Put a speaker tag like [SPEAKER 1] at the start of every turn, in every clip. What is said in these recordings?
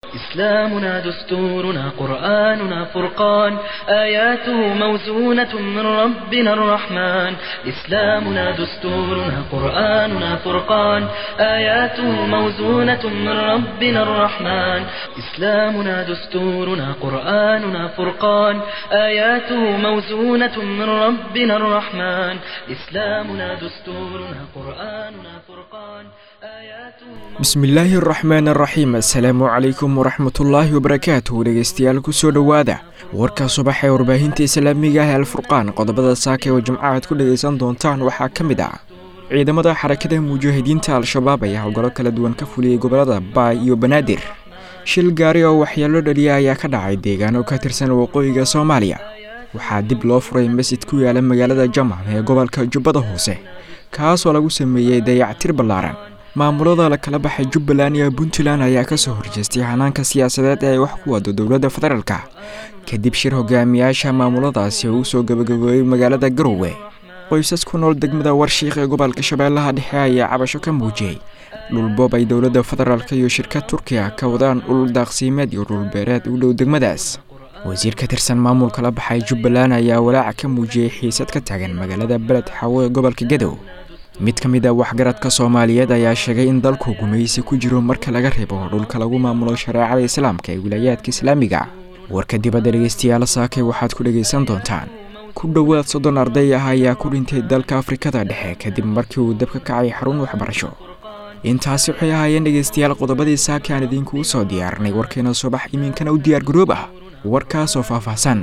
[SPEAKER 1] إسلامنا دستورنا قرآننا فرقان آياته موزونة من ربنا الرحمن إسلامنا دستورنا قرآننا فرقان آياته موزونة من ربنا الرحمن إسلامنا دستورنا قرآننا فرقان آياته موزونة من ربنا الرحمن إسلامنا دستورنا قرآننا فرقان آياته
[SPEAKER 2] bismillaahi araxmaan araxiim assalaamu calaykum waraxmatullaahi wabarakaatuh dhegeystayaal kusoo dhowaada warka subax ee warbaahinta islaamiga ah alfurqaan qodobada saaka oo jimco aad ku dhegaysan doontaan waxaa ka mid ah ciidamada xarakada mujaahidiinta al-shabaab ayaa howlgallo kala duwan ka fuliyey gobolada baay iyo banaadir shil gaari oo waxyeelo dhaliya ayaa ka dhacay deegaano ka tirsan waqooyiga soomaaliya waxaa dib loo furay masjid ku yaala magaalada jamam ee gobolka jubbada hoose kaasoo lagu sameeyey dayactir ballaaran maamulada la kala baxay jubbaland iyo puntland ayaa kasoo horjeestay hanaanka siyaasadeed ee ay wax ku wado dowladda federaalka kadib shir hogaamiyaasha maamuladaasi oo usoo gabagabeeyey magaalada garowe qoysas ku nool degmada warshiik ee gobolka shabeellaha dhexe ayaa cabasho ka muujiyey dhulboob ay dowladda federaalk iyo shirkad turkiya ka wadaan dhul daaqsiimeed iyo dhulbeereed u dhow degmadaas wasiir ka tirsan maamulka la baxay jubbaland ayaa walaaca ka muujiyey xiisad ka taagan magaalada beled xawo ee gobolka gadow mid ka mid a waxgaradka soomaaliyeed ayaa sheegay in dalku gumaysi ku jiro marka laga reebo dhulka lagu maamulo shareecada islaamka ee wilaayaadka islaamiga warka dibadda dhegeystayaal saakay waxaad ku dhegaysan doontaan ku dhowaad soddon arday ah ayaa ku dhintay dalka afrikada dhexe kadib markii uu dab ka kacay xarun waxbarasho intaasi waxay ahaayeen dhegeystayaal qodobadii saaka aan idinkuu soo diyaarinay warkeena subax iminkana u diyaar garoob ah warkaasoo faahfaahsan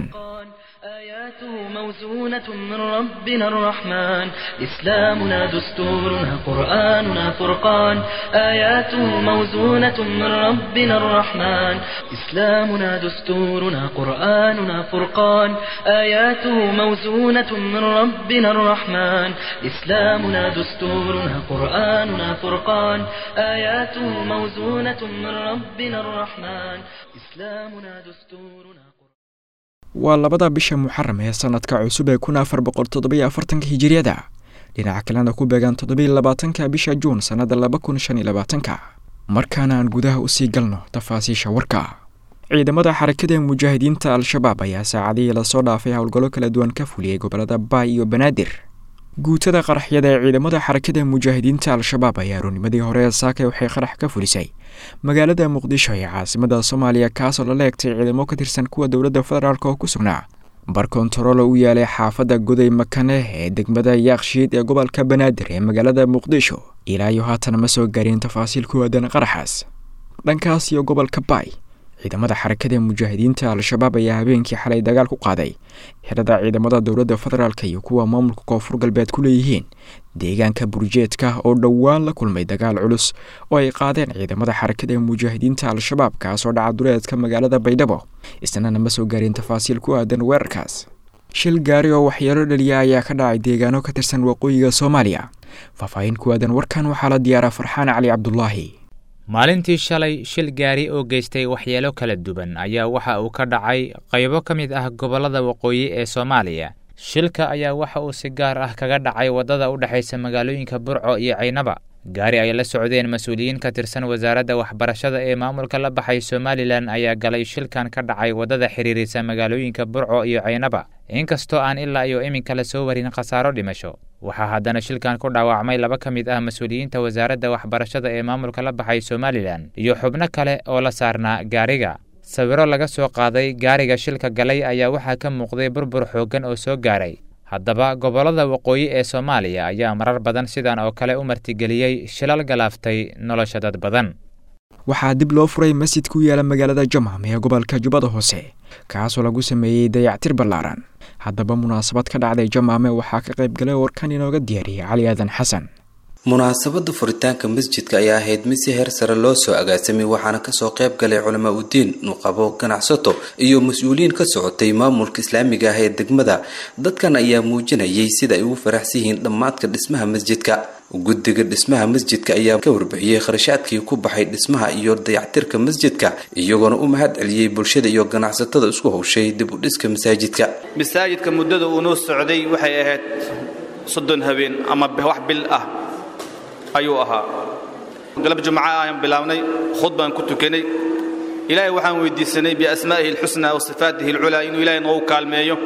[SPEAKER 1] آياته موزونة من ربنا الرحمن إسلامنا دستورنا قرآننا فرقان آياته موزونة من ربنا الرحمن إسلامنا دستورنا قرآننا فرقان آياته موزونة من ربنا الرحمن إسلامنا دستورنا قرآننا فرقان آياته موزونة من ربنا الرحمن إسلامنا دستورنا
[SPEAKER 2] waa labada bisha muxaram ee sanadka cusub ee kun afar boqol toddobiyo afartanka hijiriyada dhinaca kalena ku beegan toddobiyo labaatanka bisha juun sannada laba kun shan iyo labaatanka markaana aan gudaha usii galno tafaasiisha warka ciidamada xarakada mujaahidiinta al-shabaab ayaa saacadihii lasoo dhaafay howlgallo kala duwan ka fuliyey gobolada baay iyo banaadir guutada qaraxyada ee ciidamada xarakada mujaahidiinta al-shabaab ayaa roonimadii hore ee saakay waxay qarax ka fulisay magaalada muqdisho ee caasimada soomaaliya kaasoo lala egtay ciidamo ka tirsan kuwa dowladda federaalk oo ku sugnaa bar kontaroolo u yaalay xaafadda goday makane ee degmada yaakshiid ee gobolka banaadir ee magaalada muqdisho ilaa iyo haatan ma soo gaareen tafaasiil ku aadan qaraxaas dhankaas iyo gobolka baay ciidamada xarakada mujaahidiinta al-shabaab ayaa habeenkii xalay dagaal ku qaaday xerada ciidamada dowladda federaalk iyo kuwa maamulka koonfur galbeed ku leeyihiin deegaanka burjeedka oo dhowaan la kulmay dagaal culus oo ay qaadeen ciidamada xarakada mujaahidiinta al-shabaab kaasoo dhaca duleedka magaalada baydhabo isnana ma soo gaareen tafaasiil ku aadan weerarkaas shil gaari oo waxyeelo dhaliya ayaa ka dhacay deegaano ka tirsan waqooyiga soomaaliya faahfaahin ku aadan warkan waxaa la diyaaraa farxaan cali cabdulaahi
[SPEAKER 3] maalintii shalay shil gaari oo geystay waxyeelo kala duwan ayaa waxa uu ka dhacay qaybo ka mid ah gobollada waqooyi ee soomaaliya shilka ayaa waxa uu si gaar ah kaga dhacay waddada u dhexaysa magaalooyinka burco iyo caynaba gaari ay la socdeen mas-uuliyiin ka tirsan wasaaradda waxbarashada ee maamulka la baxay somalilan ayaa galay shilkan ka dhacay waddada xiriirisa magaalooyinka burco iyo caynaba inkastoo aan ilaa iyo iminka la soo warin khasaaro dhimasho waxaa haddana shilkan ku dhaawacmay laba ka mid ah mas-uuliyiinta wasaaradda waxbarashada ee maamulka la baxay somalilan iyo xubno kale oo la saarnaa gaariga sawiro laga soo qaaday gaariga shilka galay ayaa waxaa ka muuqday burbur xooggan oo soo gaaray haddaba gobollada waqooyi ee soomaaliya ayaa marar badan sidan oo kale u martigeliyey shilal galaaftay nolosha dad badan
[SPEAKER 2] waxaa dib loo furay masjid ku yaala magaalada jamam ee gobolka jubbada hoose kaasoo lagu sameeyey dayactir ballaaran haddaba munaasabad ka dhacday jamaame waxaa ka qayb galay warkan inooga diyaariyey cali aadan xasan
[SPEAKER 4] munaasabada furitaanka masjidka ayaa ahayd mid si heer sare loo soo agaasamay waxaana kasoo qayb galay culamaa udiin nuqabo ganacsato iyo mas-uuliyiin ka socotay maamulka islaamiga ah ee degmada dadkan ayaa muujinayay sida ay ugu faraxsan yihiin dhammaadka dhismaha masjidka guddiga dhismaha masjidka ayaa ka warbixiyey kharashaadkii ku baxay dhismaha iyo dayactirka masjidka iyagoona u mahad celiyey bulshada iyo ganacsatada isku howshay dib u dhiska masaajidka
[SPEAKER 5] masaajidka muddada uu noo socday waxay ahayd soddon habeen ama wax bil ah ayuu ahaa galab jumca ayaan bilaabnay khud baan ku tukanay ilaahay waxaan weydiisanay biasmaa'ihi alxusnaa wa sifaatihi alculaa inuu ilaahay noogu kaalmeeyo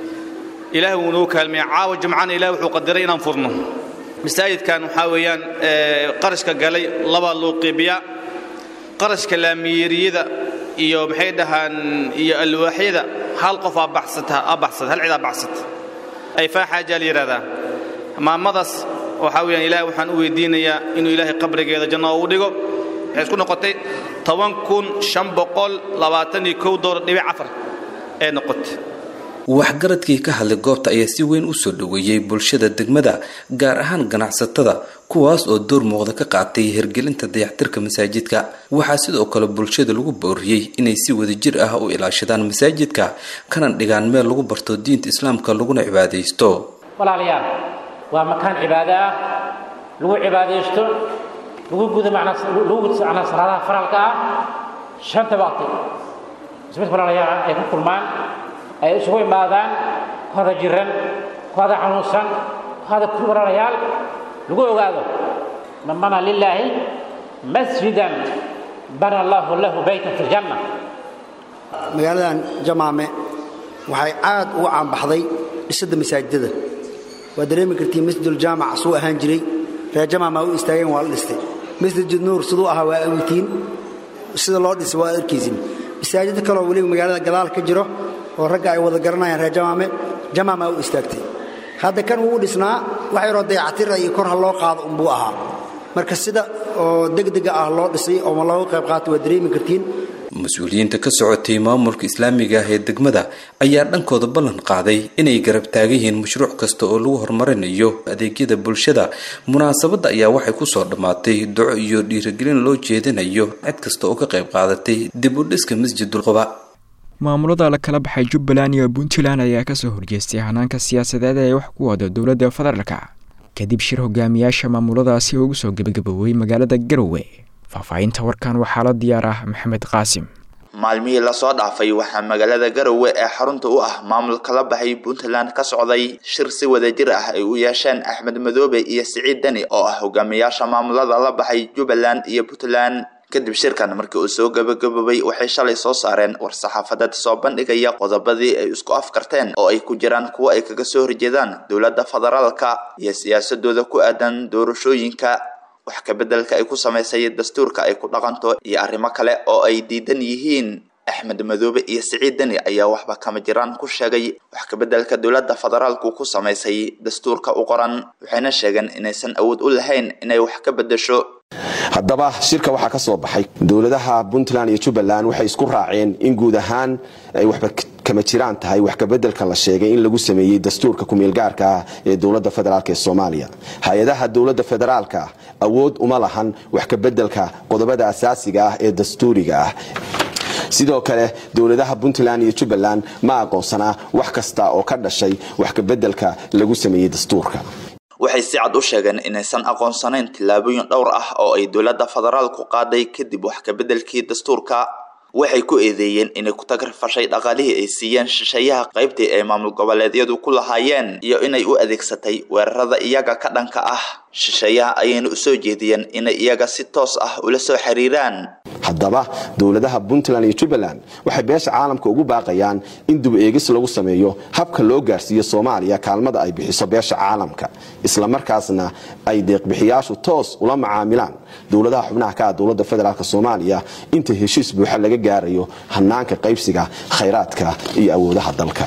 [SPEAKER 5] ilaahay wuu noogu kaalmeeya caawa jumcana ilahay wuxuu qadiray inaan furno masaajidkan waxaa weeyaan qarashka galay labaa loo qeybiyaa qarashka laamiyeeriyada iyo maxay dhahaan iyo alwaaxyada hal qof aa baxsata aa baxsata hal cid aa baxsata ay faaxaajaa la yidhahdaa maamadaas waxaa weeyaan ilaahay waxaan u weydiinayaa inuu ilaahay qabrigeeda janno ugu dhigo waxay isku noqotay toban kun shan boqol labaatan iyo kow doolar dhibic afar ee noqotay
[SPEAKER 4] waxgaradkii ka hadlay goobta ayaa si weyn u soo dhoweeyey bulshada degmada gaar ahaan ganacsatada kuwaas oo door muuqda ka qaatay hirgelinta dayactirka masaajidka waxaa sidoo kale bulshada lagu booriyey inay si wadajir ah u ilaashadaan masaajidka kana dhigaan meel lagu barto diinta islaamka laguna cibaadaysto
[SPEAKER 6] walaalayaal waa makaan cibaado ah lagu cibaadaysto lagu gudo lagu gudo macnaa salaadaha faralka ah shanta waqti ismid walaalayaal ay ku kulmaan ay isugu imaadaan hada jiran hada xanuunsan hada walaalayaal lagu ogaado man bana lilaahi masjidan bana allahu lahu baytan fi ljanna
[SPEAKER 7] magaaladan jamaame waxay aad uga caanbaxday dhisidda masaajidada waa dareemi kartiin masjiduljaamac suu ahaan jiray reer jamaamaa u istaageen waa la dhistay masjid nuur siduu ahaa waa awtiin sida loo dhisay waa arkaysin masaajida kaloo weliba magaalada gadaal ka jiro oo ragga ay wada garanayaan reer jamaame jamaamaa u istaagtay hadda kan wuu dhisnaa wax yaroo dayactira iyo kor ha loo qaado unbuu ahaa marka sida oo degdega ah loo dhisay oo looga qayb qaatay waa dareemi kartiin
[SPEAKER 4] mas-uuliyiinta ka socotay maamulka islaamiga ah ee degmada ayaa dhankooda ballan qaaday inay garab taagan yihiin mashruuc kasta oo lagu horumarinayo adeegyada bulshada munaasabadda ayaa waxay kusoo dhammaatay duco iyo dhiirigelin loo jeedinayo cid kasta oo ka qayb qaadatay dib u dhiska masjidul quba
[SPEAKER 2] maamulada la kala baxay jubbaland iyo puntland ayaa kasoo horjeestay hanaanka siyaasadeed ee wax ku wada dowladda federaalka kadib shir hogaamiyaasha maamuladaasi ugu soo gebagaboobay magaalada garowe faahfaahinta warkan waxaa la diyaar ah maxamed qaasim
[SPEAKER 8] maalmihii lasoo dhaafay waxaa magaalada garowe ee xarunta u ah maamulka la baxay puntland ka socday shir si wadajir ah ay u yeesheen axmed madoobe iyo siciid deni oo ah hogaamiyaasha maamulada la baxay jubbaland iyo puntland kadib shirkan markii uu soo gabagaboobay waxay shalay soo saareen war-saxaafadeed soo bandhigaya qodobadii ay isku afkarteen oo ay ku jiraan kuwo ay kaga soo horjeedaan dowladda federaalka iyo siyaasadooda ku aadan doorashooyinka wax kabeddelka ay ku samaysay dastuurka ay ku dhaqanto iyo arrimo kale oo ay diidan yihiin axmed madoobe iyo siciid deni ayaa waxba kama jiraan ku sheegay wax kabeddelka dowladda federaalku ku samaysay dastuurka u qoran waxayna sheegeen inaysan awood u lahayn inay wax ka beddesho
[SPEAKER 9] haddaba shirka waxaa ka soo baxay dowladaha puntland iyo jubbaland waxay isku raaceen in guud ahaan ay waxba kama jiraan tahay wax kabeddelka la sheegay in lagu sameeyey dastuurka kumeelgaarka ah ee dowladda federaalk ee soomaaliya hay-adaha dowladda federaalka awood uma lahan wax kabeddelka qodobada asaasiga ah ee dastuuriga ah sidoo kale dowladaha puntland iyo jubbaland ma aqoonsanaa wax kasta oo ka dhashay wax kabeddelka lagu sameeyey dastuurka
[SPEAKER 8] waxay si cad u sheegeen inaysan aqoonsanayn tillaabooyin dhowr ah oo ay dowladda federaalku qaaday kadib wax kabeddelkii dastuurka waxay ku eedeeyeen inay ku tagrfashay dhaqaalihii ay siiyeen shisheeyaha qaybtii ay maamul goboleedyadu ku lahaayeen iyo inay u adeegsatay weerarada iyaga ka dhanka ah shisheeyaha ayayna u soo jeediyeen inay iyaga si toos ah ula soo xiriiraan
[SPEAKER 9] haddaba dowladaha puntland iyo jubbaland waxay beesha caalamka ugu baaqayaan in dub eegis lagu sameeyo habka loo gaarsiiyo soomaaliya kaalmada ay bixiso beesha caalamka islamarkaasna ay deeqbixiyaashu toos ula macaamilaan dowladaha xubnaha ka ah dowladda federaalk soomaaliya inta heshiis buuxa laga gaarayo hanaanka qaybsiga khayraadka iyo awoodaha dalka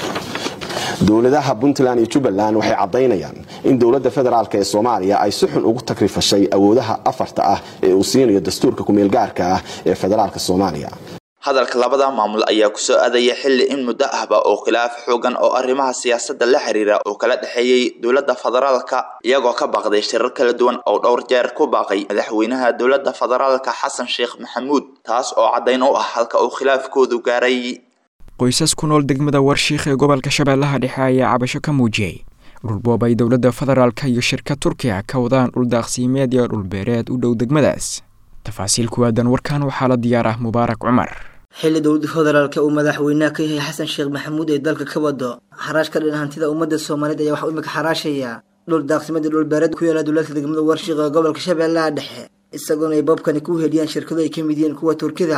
[SPEAKER 9] dowladaha puntland iyo jubbaland waxay caddaynayaan in dowladda federaalk ee soomaaliya ay si xun ugu takrifashay awoodaha afarta ah ee uu siinayo dastuurka kumeelgaarka ah ee federaalk soomaaliya
[SPEAKER 8] hadalka labada maamul ayaa kusoo aadaya xilli in muddo ahba oo khilaaf xoogan oo arrimaha siyaasadda la xiriira oo kala dhexeeyey dowladda federaalka iyagoo ka baaqday shirar kala duwan oo dhowr jeer ku baaqay madaxweynaha dowladda federaalka xasan sheekh maxamuud taas oo caddayn u ah halka uu khilaafkoodu gaaray
[SPEAKER 2] qoysas ku nool degmada warshiikh ee gobolka shabeellaha dhexe ayaa cabasho ka muujiyey dhulboob ay dowladda federaalka iyo shirka turkiga ka wadaan dhul daaqsiimeed iyo dhulbeereed u dhow degmadaas tafaasiil kuwaadan warkan waxaa la diyaar ah mubaarak cumar
[SPEAKER 10] xilli dowladda federaalka uu madaxweynaha ka yahay xasan sheekh maxamuud ee dalka ka wado xaraash ka dhan hantida ummadda soomaaliyeed ayaa waxaa imika xaraashaya dhul daaqsimeed iyo dhulbeereed ku yaala dowladka degmada warshiikh ee gobolka shabeellaha dhexe isagoona ay boobkani ku heliyaan shirkado ay ka mid yihiin kuwa turkida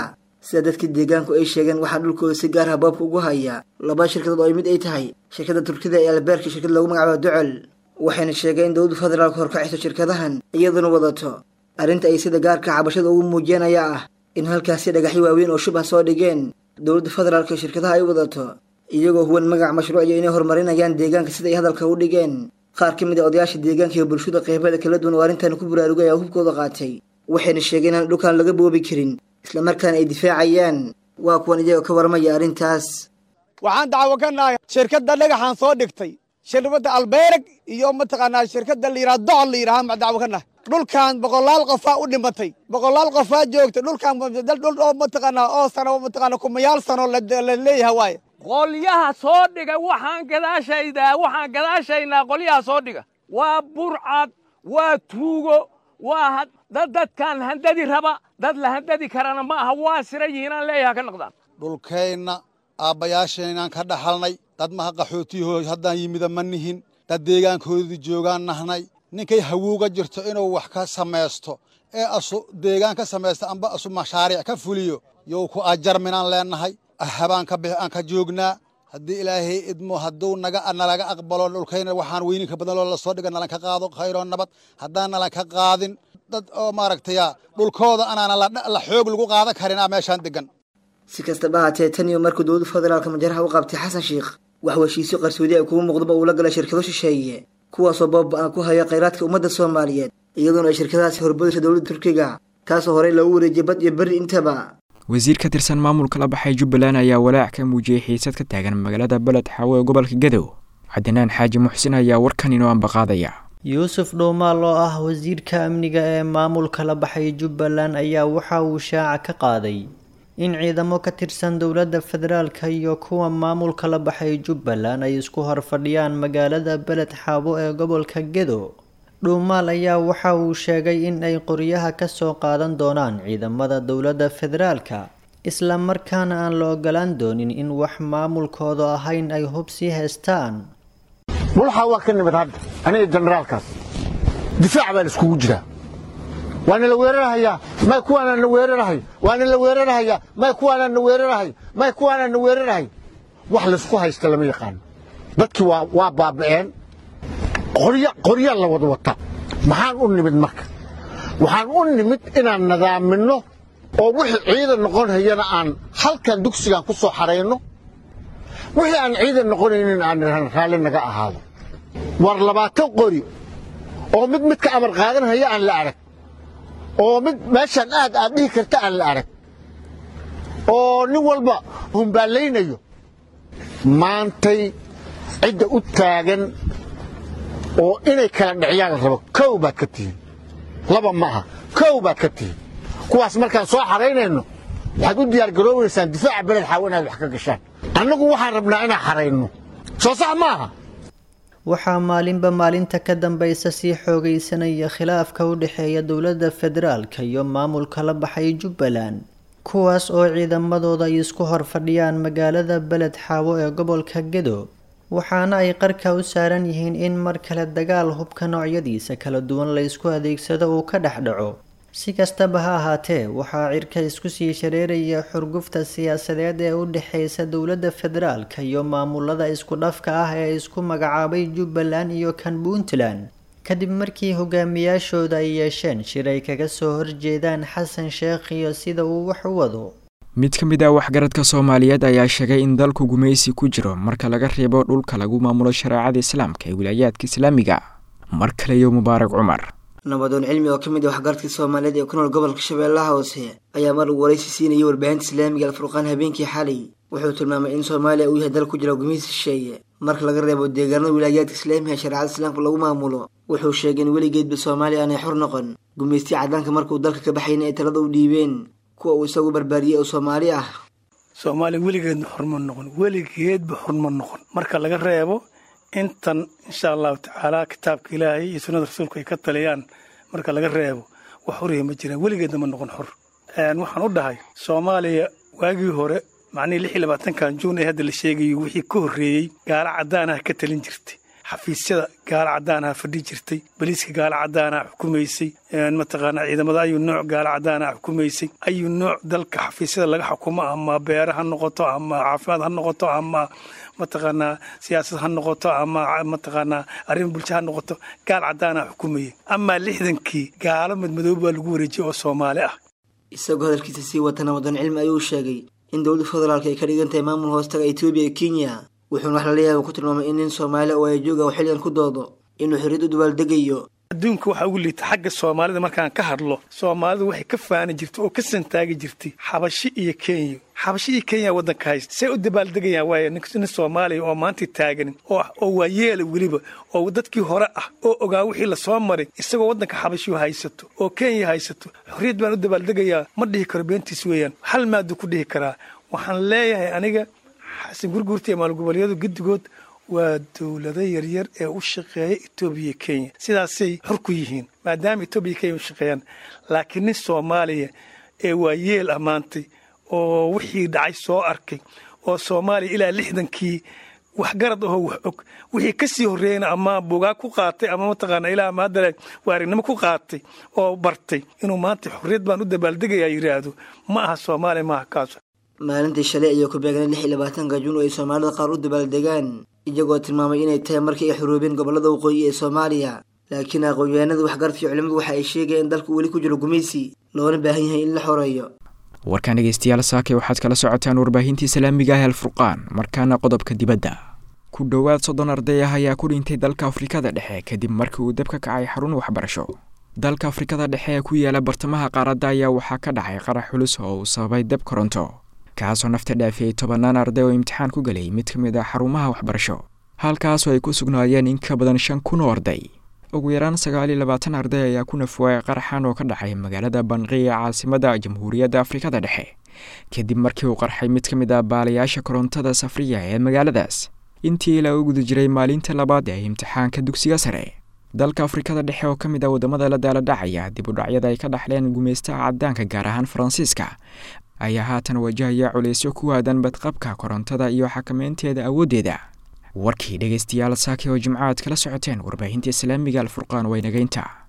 [SPEAKER 10] sida dadkii deegaanku ay sheegeen waxaa dhulkooda si gaar ah boobka ugu haya laba shirkadood oo mid ay tahay shirkadda turkida ee albeerka shirkad lagu magacaabo docol waxayna sheegeen in dowladda federaalka horkacayso shirkadahan iyaduna wadato arrinta ay sida gaarka cabashada ugu muujiyeen ayaa ah in halkaasi dhagaxyo waaweyn oo shub ah soo dhigeen dowladda federaalka ee shirkadaha ay wadato iyagoo huwan magac mashruuciyo inay horumarinayaan deegaanka sida ay hadalka u dhigeen qaar ka mid a odayaasha deegaanka iyo bulshada qeybeeda kala duwan oo arrintan ku baraarugay ayaa hubkooda qaatay waxayna sheegeen inaan dhulkaan laga boobi karin islamarkaana ay difaacayaan waa kuwan iyagoo ka warmaya arrintaas
[SPEAKER 11] waxaan dacwo ka nahay shirkadda dhagaxaan soo dhigtay shirkadda albeereg iyo mataqaanaa shirkadda la yidhaha docol la yidhaha maa dacwo ka nahay dhulkan boqolaal qofaa u dhimatay boqolaal qofaa joogta dhulkan dhul oo mataqaanaa oo sano mataqaanaa kumayaal sano la leeyahay waaye
[SPEAKER 12] qolyaha soo dhiga waxaan gadaashaydaa waxaan gadaashaynaa qolyaha soo dhiga waa burcad waa tuugo waa dad dadkan handadi raba dad la handadi karana ma aha waa sira yihiinaan leeyaha ka noqdaan
[SPEAKER 11] dhulkeenna aabbayaashaynaan ka dhaxalnay dad maha qaxootiyaho haddaan yimida ma nihin dad deegaankoodii joogaan nahnay ninkay hawuuga jirto inuu wax ka samaysto ee asu deegaan ka samaysta amba asu mashaariic ka fuliyo yow ku ajarminaan leennahay habaan ka bix aan ka joognaa haddii ilaahay idmo hadduu naga nalaga aqbalo dhulkayna waxaan weyninka badan loo la soo dhiga nalan ka qaado khayroo nabad haddaan nalan ka qaadin dad oo maaragtaya dhulkooda anaana la xoog lagu qaadan karinaa meeshaan degan
[SPEAKER 10] si kastaba haatee tan iyo markuu dowladda federaalka majaraha u qabtay xasan sheikh wax heshiisyo qarsoodi ay kugu muuqdaba uu la galay shirkado shisheeye kuwaasoo booba-aan ku haya khayraadka ummadda soomaaliyeed iyadoona ay shirkadahaasi horbadaysa dowladda turkiga taasoo horey loogu wareejiyay bad iyo berri intaba
[SPEAKER 2] wasiir ka tirsan maamulka la baxay jubbaland ayaa walaac ka muujiyey xiisad ka taagan magaalada beled xaawo ee gobolka gadow cabdinaan xaaji muxsin ayaa warkan inoo ambaqaadaya
[SPEAKER 13] yuusuf dhowmaal oo ah wasiirka amniga ee maamulka la baxay jubbaland ayaa waxa uu shaaca ka qaaday in ciidamo ka tirsan dowladda federaalka iyo kuwa maamulka la baxay jubbaland ay isku horfadhiyaan magaalada beled xaabo ee gobolka gedo dhuumaal ayaa waxa uu sheegay in ay qoryaha ka soo qaadan doonaan ciidamada dowladda federaalka isla markaana aan la ogolaan doonin in wax maamulkooda ahayn ay hub sii haystaan
[SPEAKER 14] mulxaa waa ka nimid hadda aniga generaalkaas difaac baan iskugu jiraa waana la weerarhayaa may kuwaanaan na weerarhay waana la weerarhayaa may kuwaanaan na weerarhay may kuwaanaan na weerarhay wax laysku haysta lama yaqaano dadkii waa waa baaba'een qorya qoryaa la wada wata maxaan u nimid marka waxaan u nimid inaan nadaaminno oo wixii ciidan noqon hayana aan halkan dugsigan ku soo xarayno wixii aan ciidan noqonaynin aan raalli naga ahaado war labaatan qori oo mid midka amar qaadan haya aan la arag oo mid meeshaan aad aad dhihi karta aan la arag oo nin walba humbaallaynayo maantay cidda u taagan oo inay kala dhiciyaan la rabo kow baad ka tihiin laba ma aha kow baad ka tihiin kuwaas markaan soo xaraynayno waxaad u diyaargaroobaysaan difaaca beled xaawo inaad wax ka gashaan annagu waxaan rabnaa inaan xarayno soo sax ma aha
[SPEAKER 13] waxaa maalinba maalinta ka dambaysa sii xoogaysanaya khilaafka u dhexeeya dowladda federaalka iyo maamulka la baxay jubbaland kuwaas oo ciidamadooda ay isku horfadhiyaan magaalada beled xaawo ee gobolka gedo waxaana ay qarka u saaran yihiin in mar kale dagaal hubka noocyadiisa kala duwan la ysku adeegsado uu ka dhex dhaco si kastaba ha ahaatee waxaa cirka isku sii shareeraya xurgufta siyaasadeed ee u dhexeysa dowladda federaalka iyo maamulada isku dhafka ah ee isku magacaabay jubbaland iyo kan puntland kadib markii hogaamiyaashooda ay yeesheen shir ay kaga soo horjeedaan xasan sheekh iyo sida uu wax u wado
[SPEAKER 2] mid ka mid ah waxgaradka soomaaliyeed ayaa sheegay in dalku gumaysi ku jiro marka laga reebo dhulka lagu maamulo shareecada islaamka ee wilaayaadka islaamiga mar kale iyo mubaarak cumar
[SPEAKER 10] nabadoon cilmi oo ka mid ah waxgaradkii soomaaliyeed ee ku nool gobolka shabeellaha hoose ayaa mar uu waraysi siinayay warbaahinta islaamiga alfurqaan habeenkii xalay wuxuu tilmaamay in soomaaliya uu yahay dal ku jira gumaysi shisheeye marka laga reebo deegaanada wilaayaadka islaamiga ee shareecada islaamka lagu maamulo wuxuu sheegay in weligeedba soomaaliya aanay xor noqon gumaystiya caddaanka markuu dalka ka baxayna ay talada u dhiibeen kuwa uu isagu barbaariyey oo soomaali ah
[SPEAKER 15] soomaaliya weligeedna xorma noqon weligeedba xorma noqon marka laga reebo intan insha allahu tacaala kitaabka ilaahay iyo sunnada rasuulka ay ka taliyaan marka laga reebo wax xoriya ma jiraan weligeedna ma noqon xor waxaan u dhahay soomaaliya waagii hore macnihii lix iyo labaatankan juun ee hadda la sheegayo wixii ka horreeyey gaalo caddaanaha ka talin jirtay xafiisyada gaalo caddaanaha fadhi jirtay baliiska gaalo caddaanaha xukumaysay mataqaanaa ciidamada ayuu nooc gaalo caddaanaha xukumaysay ayuu nooc dalka xafiisyada laga xukumo ama beere ha noqoto ama caafimaad ha noqoto ama mataqaanaa siyaasad ha noqoto ama mataqaanaa arrin bulsho ha noqoto gaal caddaanaha xukumayay amaa lixdankii gaalo madmadoob baa lagu wareejiyay oo soomaali ah
[SPEAKER 10] isagoo hadalkiisa sii watana wadan cilmi ayuu sheegay in dowladda federaalka ay ka dhigan tahay maamul hoostaga etoobiya iyo kenya wuxuuna wax lala yaaba ku tilmaamay in nin soomaali oo ay jooga uu xilligan ku doodo inuu xorriyad u dabaaldegayo
[SPEAKER 15] adduunka waxaa ugu liita xagga soomaalida markaan ka hadlo soomaalidu waxay ka faani jirtay oo ka santaagi jirtay xabashi iyo kenya xabashi iyo kenya waddanka haysta see u dabaaldegayaan waaye nin soomaaliya oo maanta taaganin oo waa yeela weliba oo dadkii hore ah oo ogaa wixii lasoo maray isagoo waddanka xabashiyu haysato oo kenya haysato xorriyad baan u dabaaldegayaa ma dhihi karo beentiis weeyaan hal maaduu ku dhihi karaa waxaan leeyahay aniga xasan gurguurta iyo maalgoboleedyadu guddigood waa dowlado yaryar ee u shaqeeya etoobiya iyo kenya sidaasay xor ku yihiin maadaama etoobiya iyo kenya u shaqeeyaan laakiin nin soomaaliya ee waa yeel ammaantay oo wixii dhacay soo arkay oo soomaaliya ilaa lixdankii waxgarad ahoo wax og wixii ka sii horreeyana ama bugaag ku qaatay ama mataqaana ilaa ama haddale waarignimo ku qaatay oo bartay inuu maanta xorriyad baan u dabaaldegayaa yidhaahdo ma aha soomaaliya maaha kaas
[SPEAKER 10] maalintii shalay ayaa ku beegnay lix iyo labaatanka juun oo ay soomaalida qaar u dabaaldegaan iyagoo tilmaamay inay tahay markii ay xuruubeen gobollada waqooyi ee soomaaliya laakiin aqoon-yahanada waxgaradka iyo culimmadu waxa ay sheegayeen in dalku weli ku jiro gumaysi loona baahan yahay in la xoreeyo
[SPEAKER 2] warkaan dhegeystayaal saake waxaad kala socotaan warbaahintii islaamiga ah alfurqaan markaana qodobka dibadda ku dhowaad soddon arday ah ayaa ku dhintay dalka afrikada dhexe kadib markii uu dab ka kacay xarun waxbarasho dalka afrikada dhexe ee ku yaala bartamaha qaaradda ayaa waxaa ka dhacay qarax culus oo uu sababay dab koronto kaasoo nafta dhaafiyey tobannaan arday oo imtixaan ku gelay mid ka mid ah xarumaha waxbarasho halkaasoo ay ku sugnaayeen in ka badan shan kun oo arday ugu yaraan sagaal iyo labaatan arday ayaa ku nafwaayay qaraxan oo ka dhacay magaalada banqi ee caasimadda jamhuuriyadda afrikada dhexe kadib markii uu qarxay mid ka mid ah baalayaasha korontada safriya ee magaaladaas intii lagu guda jiray maalinta labaad ee imtixaanka dugsiga sare dalka afrikada dhexe oo ka mid ah waddamada la daaladhacaya dib u dhacyada ay ka dhaxleen gumaystaha caddaanka gaar ahaan faransiiska ayaa haatan wajahaya culaysyo ku aadan badqabka korontada iyo xakameynteeda awooddeeda warkii dhegaystayaal saaki oo jimcaad kala socoteen warbaahinta islaamiga alfurqaan waynageynta